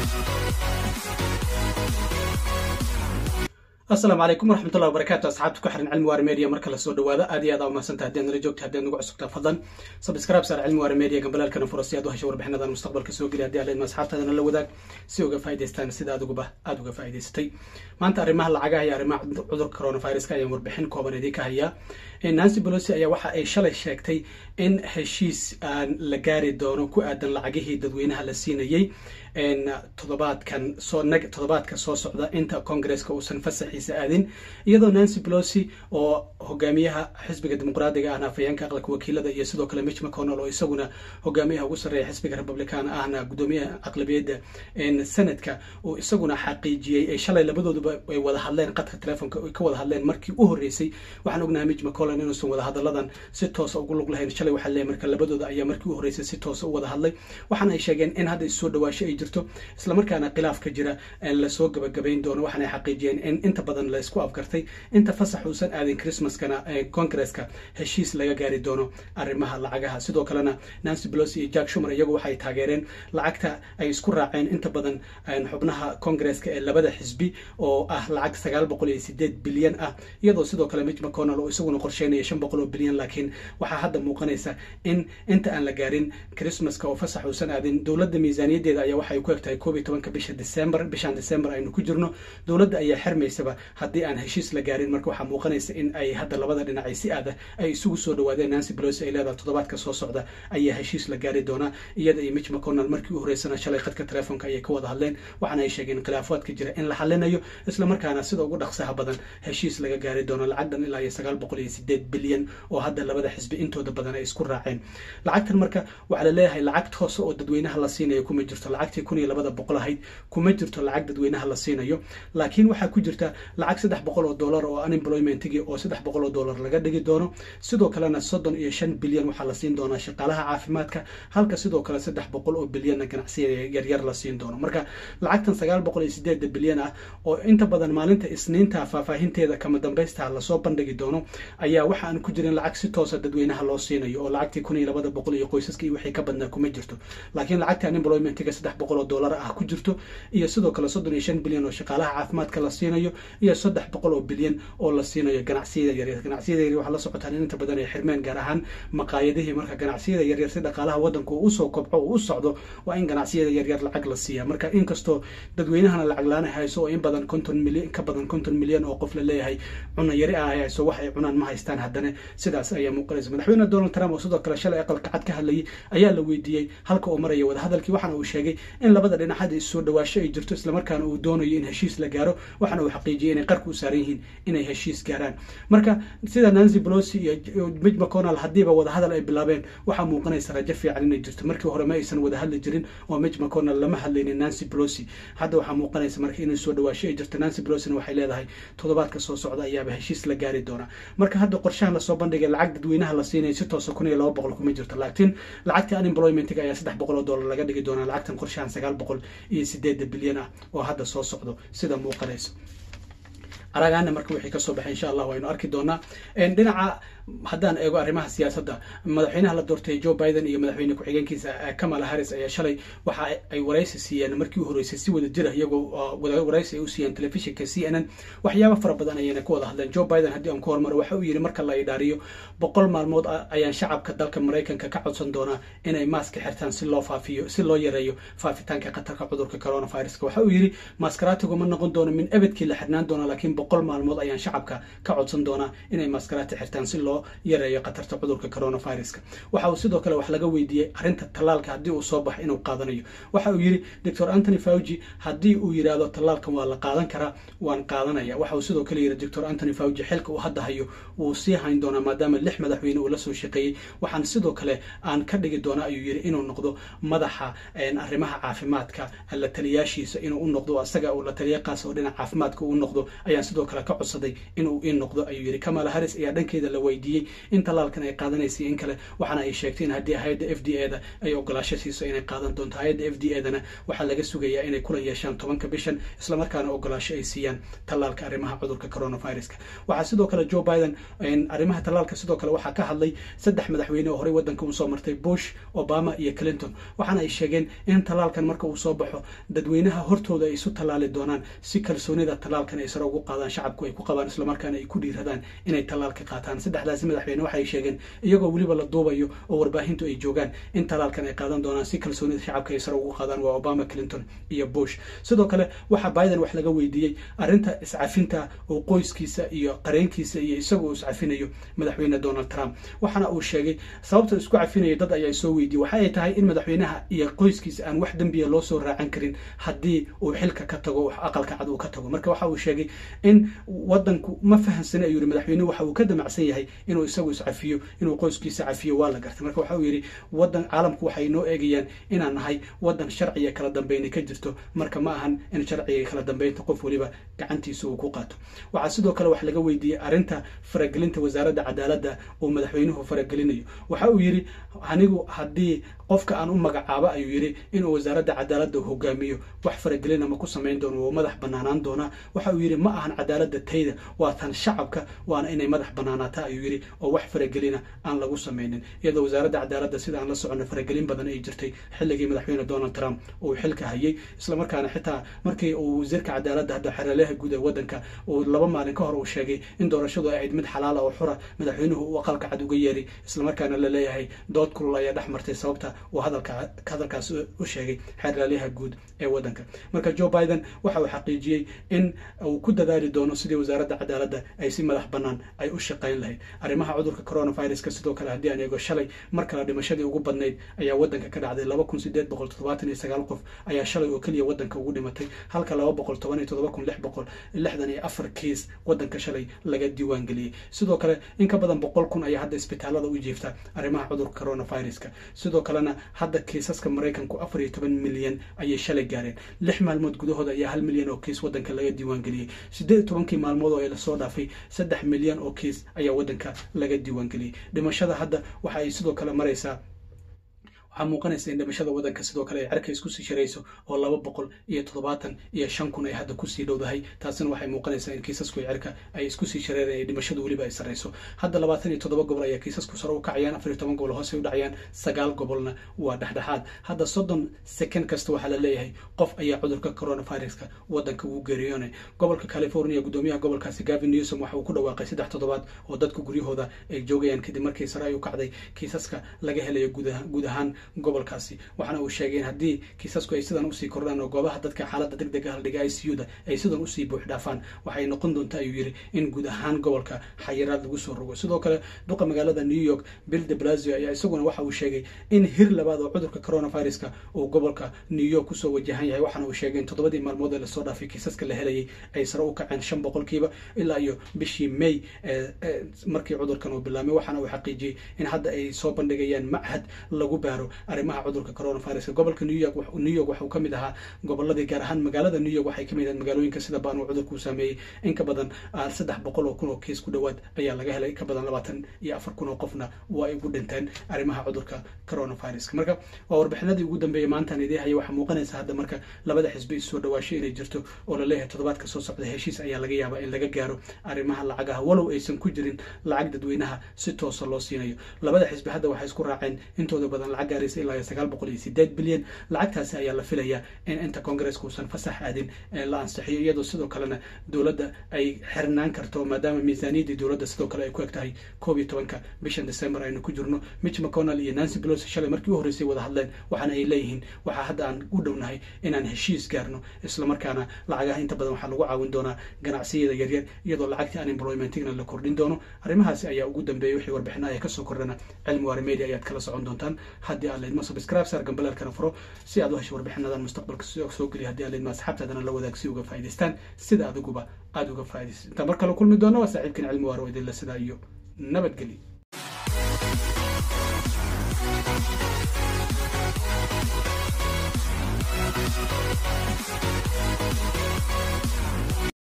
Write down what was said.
asalaamu calaykum waraxmatullahi wabarakaatu asxaabta ku xiran cilmi waari media marka lasoo dhawaado aad iyo aad aa umahadsanta haddii aad nala joogta haddii aad nagu cusubtaa fadlan subscribe saar cilmi waari media gambalaalkana furo si aad u hesho warbixinadan mustaqbalka soo geliya haddii aad asxaabtaadana la wadaag si uga faa'idaystaan sida adiguba aada uga faa'idaysatay maanta arrimaha lacagaha iyo arrimaha cudurka coronaviruska ayaan warbixin kooban idinka hayaa nancy pelosi ayaa waxa ay shalay sheegtay in heshiis aan la gaari doono ku aadan lacagihii dadweynaha la siinayey todobaadkan soo toddobaadka soo socda inta congresska uusan fasaxiisa aadin iyadoo nancy pelosi oo hogaamiyaha xisbiga dimuqraadiga ahna afayeenka aqalka wakiilada iyo sidoo kale mitch mcconnell oo isaguna hogaamiyaha ugu sarreeya xisbiga republican ahna gudoomiyaha aqlabiyadda senadka uu isaguna xaqiijiyey ay shalay labadooduba ay wada hadleen qadka telefonka ay ka wada hadleen markii u horreysay waxaan ognahay mitch mcconnell inuusan wada hadaladan si toosa ugu lug lahayn shalay waxaa leeyahay marka labadooda ayaa markii u horreysay si toosa u wada hadlay waxaana ay sheegeen in hadda issoo dhawaasho ay jirto islamarkaana khilaaf ka jira lasoo gabagabayn doono waxaana xaqiijiyeen in inta badan la isku afgartay inta fasax uusan aadin christmaskana congresska heshiis laga gaari doono arrimaha lacagaha sidoo kalena nancy pelosi iyo jack shumer iyagu waxay taageereen lacagta ay isku raaceen inta badan xubnaha congresska ee labada xisbi oo ah lacag sagaal boqol iyo sideed bilyan ah iyadoo sidoo kale mitch mcconnell oo isaguna qorsheynaya shan boqol oo bilyan laakiin waxaa hadda muuqanaysa in inta aan la gaarin christmaska oo fasax uusan aadin dowladda miisaaniyaddeeda ayaa waxay ku egtahay koob iyo tobanka bisha december bishan december aynu ku jirno dowladda ayaa xirmaysaba haddii aan heshiis la gaarin marka waxaa muuqanaysa in ay hadda labada dhinacay si aada ay isugu soo dhawaadeen nancy pelosi ay leedahay toddobaadka soo socda ayaa heshiis la gaari doonaa iyada iyo mitch mcconnell markii u horreysana shalay khadka telefoonka ayay ka wada hadleen waxaana ay sheegeen khilaafaadka jira in la xalinayo islamarkaana sida ugu dhaqsaha badan heshiis laga gaari doono lacagdan ilaa iyo sagaal boqol iyo sideed bilyan oo hadda labada xisbi intooda badan ay isku raaceen lacagtan marka waxaa la leeyahay lacag hoose oo dadweynaha la siinayo kuma jirto lacagtii kun iyo labada boqol ahayd kuma jirto lacag dadweynaha la siinayo laakiin waxaa ku jirta lacag saddex boqol oo dollar oo unemploymentigii oo saddex boqol oo dollar laga dhigi doono sidoo kalena soddon iyo shan bilyan waxaa la siin doonaa shaqaalaha caafimaadka halka sidoo kale saddex boqol oo bilyanna ganacsiyada yaryar la siin doono marka lacagtan sagaal boqol iyo sideeda bilyan ah oo inta badan maalinta isniinta faahfaahinteeda kama dambaysta lasoo bandhigi doono ayaa waxa aan ku jirin lacag si toosa dadweynaha loo siinayo oo lacagtii kun iyo labada boqol iyo qoysaska iyo wixii ka badnaa kuma jirto laakiin lacagta unemploymentiga saddex boqol oo dollar ah ku jirto iyo sidoo kale soddon iyo shan bilyan oo shaqaalaha caafimaadka la siinayo iyo saddex boqol oo bilyan oo la siinayo ganacsiyada yaryar ganacsiyada yaryar waxaa la socotaan in inta badan ay xirmeen gaar ahaan maqaayadihii marka ganacsiyada yaryar si dhaqaalaha waddanku uu usoo kobco uu u socdo waa in ganacsiyada yaryar lacag la siiya marka inkastoo dadweynahana lacag laana hayso oo in badan konton milyan ka badan konton milyan oo qof la leeyahay cuna yari ah hayso wax ay cunaan ma haystaan haddana sidaas ayaa muuqanaysa madaxweyne donald trump oo sidoo kale shalay aqalka cad ka hadlayay ayaa la weydiiyey halka uu maraya wadahadalkii waxaana uu sheegay in labada dhinac hadda issoo dhawaasho ay jirto islamarkaana uu doonayo in heshiis la gaaro waxaana uu xaqiijiyay inay qarka u saaran yihiin inay heshiis gaaraan marka sida nancy pelosi iyo mitch mcconnell haddiiba wadahadal ay bilaabeen waxaa muuqanaysa rajo fiican inay jirto markii hore ma aysan wada hadli jirin oo mitch mcconnell lama hadlaynin nancy pelosi hadda waxaa muuqanaysa marka inay soo dhawaasho ay jirto nancy pelosina waxay leedahay toddobaadka soo socda ayaaba heshiis la gaari doonaa marka hadda qorshahan lasoo bandhigay lacag dadweynaha la siinaya si toosa kun iyo laba boqol kuma jirto laakiin lacagta unemploymentiga ayaa saddex boqol oo dollar laga dhigi doonaa lacagtan qorshahan sagaal boqol iyo sideeda bilyan ah oo hadda soo socdo sida muuqanaysa aragaana marka wixii kasoo baxay insha allah waynu arki doonaa dhinaca haddaan eego arrimaha siyaasadda madaxweynaha la doortay joe biden iyo madaxweyne ku-xigeenkiisa kamala harris ayaa shalay waxa ay waraysi siiyeen markii u horreysay si wada jira iyagoo waraysi ay u siiyeen telefishinka c n n waxyaaba fara badan ayayna ka wada hadleen joe biden haddii aan ku hormaro waxa uu yidhi marka la idhaariyo boqol maalmood ayaan shacabka dalka maraykanka ka codsan doonaa inay maaska xirtaan si loo faafiyo si loo yareeyo faafitaanka khatarka cudurka coronaviruska waxa uu yidhi maaskaraatigu ma noqon doono min ebedkii la xirnaan doona laakiin boqol maalmood ayaan shacabka ka codsan doonaa inay maaskaraati xirtaan si loo yareeyo khatarta cudurka coronaviruska waxa uu sidoo kale wax laga weydiiyey arrinta tallaalka haddii uu soo baxo inuu qaadanayo waxa uu yidhi doctor anthony fauci haddii uu yidhaahdo tallaalkan waa la qaadan karaa waan qaadanaya waxa uu sidoo kale yidhi doctor anthony fauci xilka uu hadda hayo wuu sii hayn doonaa maadaama lix madaxweyne uu la soo shaqeeyey waxaan sidoo kale aan ka dhigi doona ayuu yidhi inuu noqdo madaxa arrimaha caafimaadka la taliyaashiisa inuu u noqdo asaga uu la taliya qaas oo dhinaca caafimaadka uu noqdo ayaan sidoo kale ka codsaday inuu ii noqdo ayuu yidhi kamala harris ayaa dhankeeda la weydiiyey weydiiyey in tallaalkan ay qaadanaysa in kale waxaana ay sheegtay in haddii hay-adda f d a da ay ogolaasho siiso inay qaadan doonto hay-adda f d a dana waxaa laga sugayaa inay kulan yeeshaan tobanka bishan islamarkaana ogolaasho ay siiyaan tallaalka arrimaha cudurka coronaviruska waxaa sidoo kale joe biden arrimaha tallaalka sidoo kale waxaa ka hadlay saddex madaxweyne oo horey waddanka usoo martay bush obama iyo clinton waxaana ay sheegeen in tallaalkan marka uu soo baxo dadweynaha hortooda ay isu tallaali doonaan si kalsoonida tallaalkan ay sare ugu qaadaan shacabku ay ku qabaan islamarkaana ay ku dhiiradaan inay tallaalka qaataan saddexdaasi madaxweyne waxay sheegeen iyagoo weliba la duubayo oo warbaahintu ay joogaan in tallaalkan ay qaadan doonaan si kalsoonida shacabka ay sare ugu qaadaan waa obama clinton iyo bush sidoo kale waxaa biden wax laga weydiiyey arrinta iscafinta oo qoyskiisa iyo qareenkiisa iyo isagoo iscafinayo madaxweyne donald trump waxaana uu sheegay sababta isku cafinayo dad ayaa soo weydiiyey waxa ay tahay in madaxweynaha iyo qoyskiisa aan wax dembiya loo soo raacan karin haddii uu xilka ka tago aqalka cad uu ka tago marka waxa uu sheegay in wadanku ma fahamsana ayuu yihi madaxweynuhu waxa uu ka damacsan yahay inuu isagu iscafiyo inuu qoyskiisa cafiyo waa la gartay marka waxa uu yidhi wadan caalamku waxay noo eegayaan inaan nahay wadan sharciga kala dambeyna ka jirto marka ma ahan in sharciga kala dambeynta qof weliba gacantiisa uu ku qaato waxaa sidoo kale wax laga weydiiyey arrinta faragelinta wasaaradda cadaaladda uu madaxweynuhu faragelinayo waxa uu yidhi anigu haddii qofka aan u magacaabo ayuu yidhi inuu wasaaradda cadaaladda hogaamiyo wax faragelina ma ku samayn doono wuu madax banaanaan doonaa waxa uu yidhi ma ahan cadaaladda tayda waa tan shacabka waana inay madax banaanaata ayuu yidhi oo wax faragelina aan lagu samaynin iyadoo wasaaradda cadaaladda sida aan la socono faragelin badan ay jirtay xilligii madaxweyne donald trump uu xilka hayay islamarkaana xitaa markii uu wasiirka cadaaladda hadda xeraleha guud ee waddanka uu laba maalin ka hor uu sheegay in doorashadu ay ahayd mid xalaala oo xura madaxweynuhu uu aqalka cad uga yeeray islamarkaana la leeyahay dood kulul ayaa dhex martay sababta uu hadalka hadalkaas u sheegay xeraalyaha guud ee waddanka marka joe biden waxa uu xaqiijiyey in uu ku dadaali doono sidii wasaaradda cadaaladda ay si madax bannaan ay u shaqayn lahayd arrimaha cudurka coronaviruska sidoo kale haddii aan eego shalay mar kale dhimashadii ugu badnayd ayaa waddanka ka dhacday laba kun sideed boqol toddobaatan iyo sagaal qof ayaa shalay oo keliya waddanka ugu dhimatay halka laba boqol toban iyo toddoba kun lix boqol lixdan iyo afar kiis waddanka shalay laga diiwaan geliyey sidoo kale in ka badan boqol kun ayaa hadda isbitaalada u jiifta arrimaha cudurka coronaviruska sidoo kalena hadda kiisaska maraykanku afar iyo toban milyan ayay shalay gaareen lix maalmood gudahooda ayaa hal milyan oo kiis waddanka laga diiwaan geliyey siddeed iyo tobankii maalmood oo ay lasoo dhaafay saddex milyan oo kiis ayaa waddanka laga diiwaan geliyey dhimashada hadda waxa ay sidoo kale maraysaa waxaa muuqanaysa in dhimashada waddanka sidoo kale ay cerka isku sii sharayso oo laba boqol iyo toddobaatan iyo shan kun ay hadda kusii dhowdahay taasina waxay muuqanaysaa in kiisasku cirka ay isku sii shareereen dhimashadu weliba ay sarrayso hadda labaatan iyo toddoba gobol ayaa kiisasku sare u kacayaan afar iyo toban gobol hoose u dhacayaan sagaal gobolna waa dhexdhexaad hadda soddon second kasta waxaa la leeyahay qof ayaa cudurka coronaviruska waddanka ugu geeriyoonay gobolka california guddoomiyaha gobolkaasi gavin newsom waxa uu ku dhawaaqay saddex toddobaad oo dadku guryahooda ay joogayaan kadib markii sare ay u kacday kiisaska laga helayo guud ahaan gobolkaasi waxaana uu sheegay in haddii kiisasku ay sidan usii kordhaan oo goobaha dadka xaaladda deg dega haldhiga i c u da ay sidan usii buux dhaafaan waxay noqon doonta ayuu yidhi in guud ahaan gobolka xayiraad lagu soo rogo sidoo kale duqa magaalada new york bill de blasio ayaa isaguna waxa uu sheegay in hir labaad oo cudurka coronaviruska uu gobolka new york kusoo wajahan yahay waxaana uu sheegay in toddobadii maalmood ee lasoo dhaafay kiisaska la helayay ay sare u kaceen shan boqolkiiba ilaa iyo bishii may markii cudurkan uu bilaamay waxaana uu xaqiijiyey in hadda ay soo bandhigayaan machad lagu baaro arrimaha cudurka coronaviruska gobolka new york new york waxuu ka mid ahaa goboladii gaar ahaan magaalada new york waxay ka mid ahayd magaalooyinka sida baan uu cudurku u saameeyey in ka badan saddex boqol oo kun oo kiis ku dhowaad ayaa laga helay ka badan labaatan iyo afar kun oo qofna waa ay ugu dhinteen arrimaha cudurka coronaviruska marka waa warbixinadii ugu dambeeyey maantaan idii haya waxaa muuqanaysa hadda marka labada xisbi issoo dhawaasho inay jirto oo laleeyahay toddobaadka soo socda heshiis ayaa laga yaabaa in laga gaaro arrimaha lacagaha walow aysan ku jirin lacag dadweynaha si toosa loo siinayo labada xisbi hadda waxay isku raaceen intooda badan lacag gaaraysa ilaa iyo sagaal boqol iyo sideed bilyan lacagtaasi ayaa la filayaa in inta koongareeska uusan fasax aadin la ansixiyo iyadoo sidoo kalena dowladda ay xirnaan karto maadaama miisaaniyaddii dowladda sidoo kale ay ku eg tahay koob iyo tobanka bishan december aynu ku jirno mitch mcconnell iyo nancy pelosi shalay markii u horreysay wada hadleen waxaana ay leeyihiin waxaa hadda aan u dhownahay inaan heshiis gaarno islamarkaana lacagaha inta badan waxaa lagu caawin doonaa ganacsiyada yaryar iyadoo lacagtii unemploymentigna la kordhin doono arrimahaasi ayaa ugu dambeeyay wixii warbixina ay kasoo kordhana cilmi waari media ayaad kala socon doontaan haddii aad leydmo subscribe saar gambaleelkana furo si aad u hesho warbixinadan mustaqbalka soo geliya haddii aad leydmo asxaabtaadana la wadaag si uga faa'idaystaan sida adiguba aada uga faa'idaystaan intaan mar kale kulmi doono waa saaxiibkan cilmi waaro idinla sidaa iyo nabadgelyo